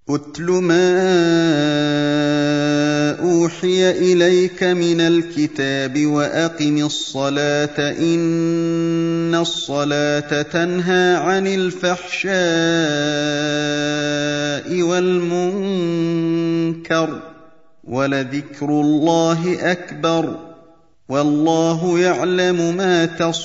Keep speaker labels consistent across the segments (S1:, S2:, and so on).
S1: اتل ما اوحي اليك من الكتاب واقم الصلاه ان الصلاه تنهى عن الفحشاء والمنكر ولذكر الله اكبر والله يعلم ما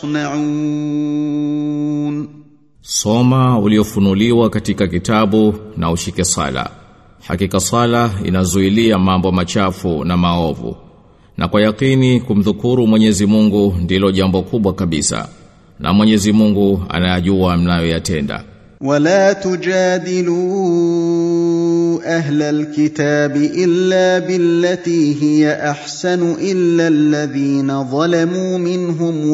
S1: تصنعون
S2: Soma uliofunuliwa katika kitabu na ushike sala. Hakika sala inazuilia mambo machafu na maovu. Na kwa yakini kumdhukuru Mwenyezi Mungu ndilo jambo kubwa kabisa. Na Mwenyezi Mungu anayajua mnayoyatenda.
S1: ولا تجادلوا اهل الكتاب الا بالتي هي احسن الا الذين ظلموا منهم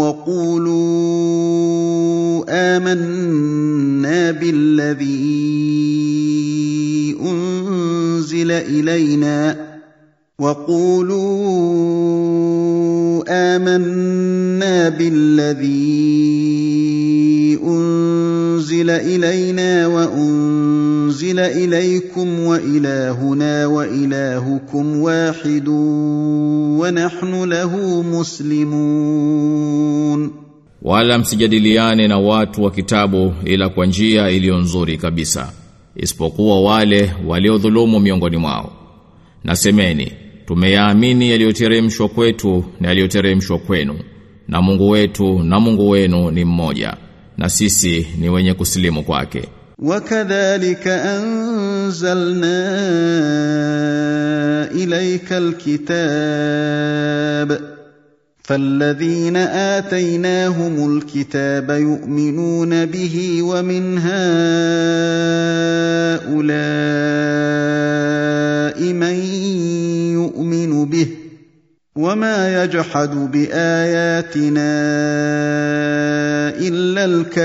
S1: وقولوا امنا بالذي انزل الينا وقولوا آمنا بالذي أنزل إلينا وأنزل إليكم وإلهنا وإلهكم واحد ونحن له مسلمون
S2: Wala msijadiliane na watu wa kitabu ila kwa njia iliyo nzuri kabisa isipokuwa wale waliodhulumu miongoni mwao. Nasemeni tumeyaamini yaliyoteremshwa kwetu na yaliyoteremshwa kwenu na Mungu wetu na Mungu wenu ni mmoja na sisi ni wenye kusilimu kwake.
S1: وكذلك أنزلنا إليك الكتاب فالذين آتيناهم الكتاب يؤمنون به ومن هؤلاء من يؤمن به وما يجحد بآياتنا إلا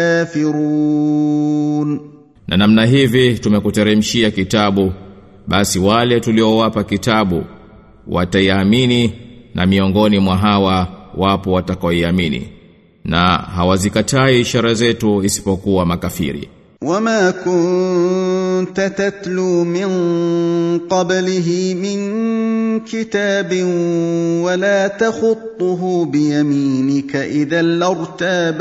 S1: الكافرون
S2: Na namna hivi tumekuteremshia kitabu basi wale tuliowapa kitabu wataiamini na miongoni mwa hawa wapo watakaoiamini na hawazikatai ishara zetu isipokuwa makafiri.
S1: وما كنت تتلو من قبله من كتاب ولا تخطه بيمينك إذا لارتاب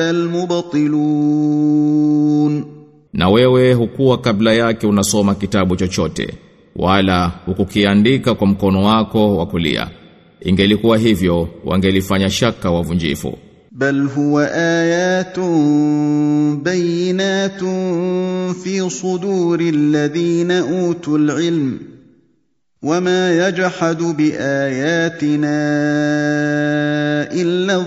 S1: المبطلون
S2: Na wewe hukuwa kabla yake unasoma kitabu chochote wala hukukiandika kwa mkono wako wa kulia. Ingelikuwa hivyo wangelifanya shaka wavunjifu.
S1: بل هو آيات بينات في صدور الذين أوتوا العلم وما يجحد بآياتنا إلا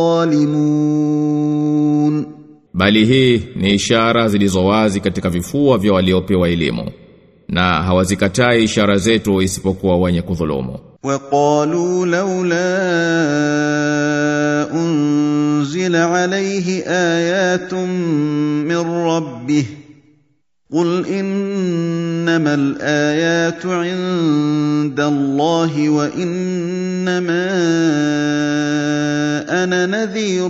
S1: الظالمون
S2: Bali hii ni ishara zilizowazi katika vifua vya waliopewa elimu na hawazikatai ishara zetu isipokuwa wenye kudhulumu.
S1: وقالوا لولا أنزل عليه آيات من ربه قل إنما الآيات عند الله وإنما أنا نذير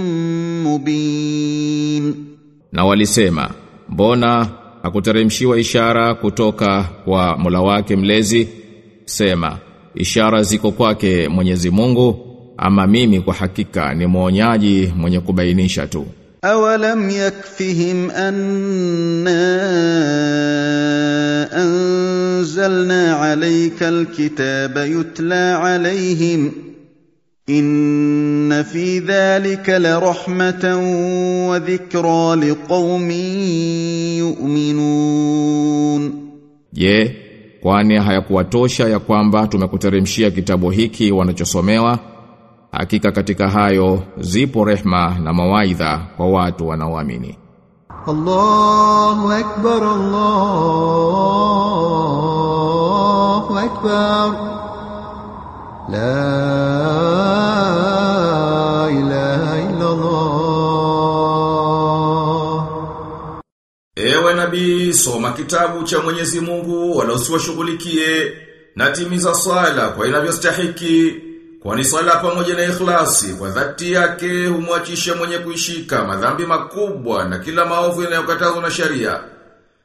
S1: مبين
S2: Na walisema, mbona hakuteremshiwa ishara kutoka kwa Mola wake mlezi? Sema, ishara ziko kwake Mwenyezi Mungu, ama mimi kwa hakika ni mwonyaji mwenye kubainisha tu.
S1: أولم يكفهم أنا أنزلنا عليك الكتاب يتلى عليهم إن في ذلك لرحمة وذكرى لقوم يؤمنون
S2: Je, kwani hayakuwatosha ya kwamba tumekuteremshia kitabu hiki wanachosomewa? Hakika katika hayo zipo rehma na mawaidha kwa watu wanaoamini.
S3: الله أكبر الله أكبر لا إله إلا الله
S4: Ewe nabii, soma kitabu cha Mwenyezi Mungu wala usiwashughulikie na timiza swala kwa inavyostahiki kwani swala pamoja na ikhlasi kwa dhati yake humwachisha mwenye kuishika madhambi makubwa na kila maovu yanayokatazwa na sharia.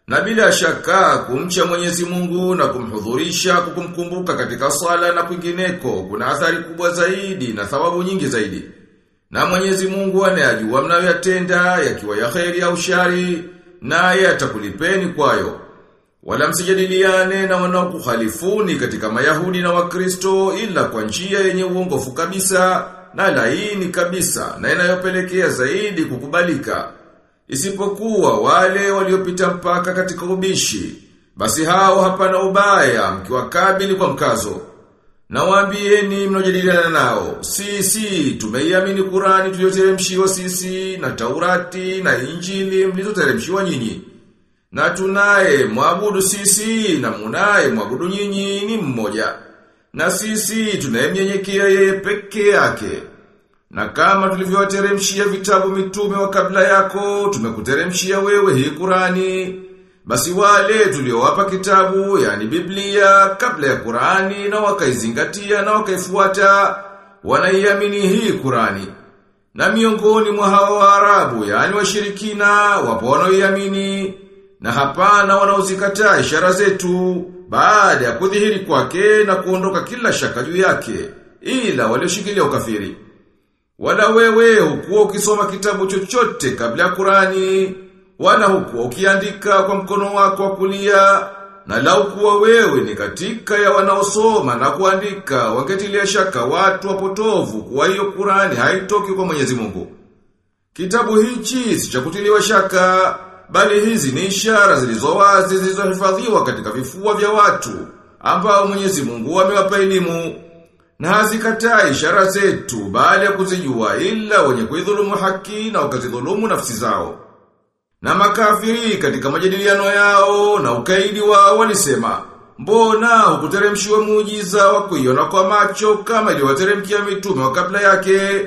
S4: Na bila shaka kumcha Mwenyezi Mungu na kumhudhurisha kukumkumbuka katika swala na kwingineko kuna athari kubwa zaidi na thawabu nyingi zaidi. Na Mwenyezi Mungu anayajua mnayoyatenda yakiwa ya kheri au shari naye atakulipeni kwayo. Wala msijadiliane na wanaokukhalifuni katika Mayahudi na Wakristo ila kwa njia yenye uongofu kabisa na laini kabisa na inayopelekea zaidi kukubalika. Isipokuwa wale waliopita mpaka katika ubishi, basi hao hapana ubaya mkiwakabili kwa mkazo. Na waambieni mnojadiliana nao, sisi tumeiamini Qurani tuliyoteremshiwa sisi na Taurati na Injili mlizoteremshiwa nyinyi. Na tunaye mwabudu sisi na munaye mwabudu nyinyi ni mmoja. Na sisi tunayemnyenyekea yeye peke yake. Na kama tulivyowateremshia vitabu mitume wa kabla yako, tumekuteremshia wewe hii Qurani. Basi wale tuliowapa kitabu, yani Biblia, kabla ya Qurani na wakaizingatia na wakaifuata, wanaiamini hii Qurani. Na miongoni mwa hawa Waarabu, yani washirikina, wapo wanaoiamini na hapana wanaozikataa ishara zetu baada ya kudhihiri kwake na kuondoka kila shaka juu yake, ila walioshikilia ukafiri. Wala wewe hukuwa ukisoma kitabu chochote kabla ya Qurani, wala hukuwa ukiandika kwa mkono wako wa kulia, na lau kuwa wewe ni katika ya wanaosoma na kuandika, wangetilia shaka watu wapotovu kuwa hiyo Qurani haitoki kwa Mwenyezi Mungu. Kitabu hichi si cha kutiliwa shaka, bali hizi ni ishara zilizo wazi zilizohifadhiwa katika vifua vya watu, ambao Mwenyezi Mungu amewapa elimu. Na hazikataa ishara zetu baada ya kuzijua ila wenye kuidhulumu haki na wakazidhulumu nafsi zao. Na makafiri katika majadiliano yao na ukaidi wao walisema, mbona hukuteremshiwa muujiza wa kuiona kwa macho kama iliwateremkia mitume wa kabla yake?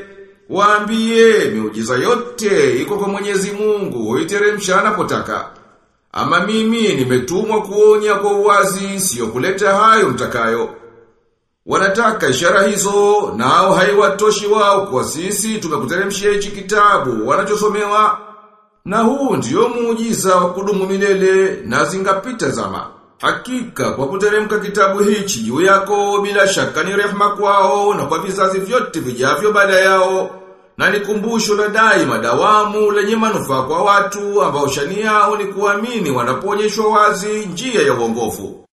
S4: Waambie miujiza yote iko kwa Mwenyezi Mungu, huiteremsha anapotaka. Ama mimi nimetumwa kuonya kwa uwazi, sio kuleta hayo mtakayo. Wanataka ishara hizo, nao haiwatoshi wao kwa sisi tumekuteremshia hichi kitabu wanachosomewa. Na huu ndiyo muujiza wa kudumu milele na zingapita zama. Hakika kwa kuteremka kitabu hichi juu yako bila shaka ni rehema kwao na kwa vizazi vyote vijavyo baada yao. Na ni kumbusho la daima dawamu lenye manufaa kwa watu ambao shani yao ni kuamini wanapoonyeshwa wazi njia ya uongofu.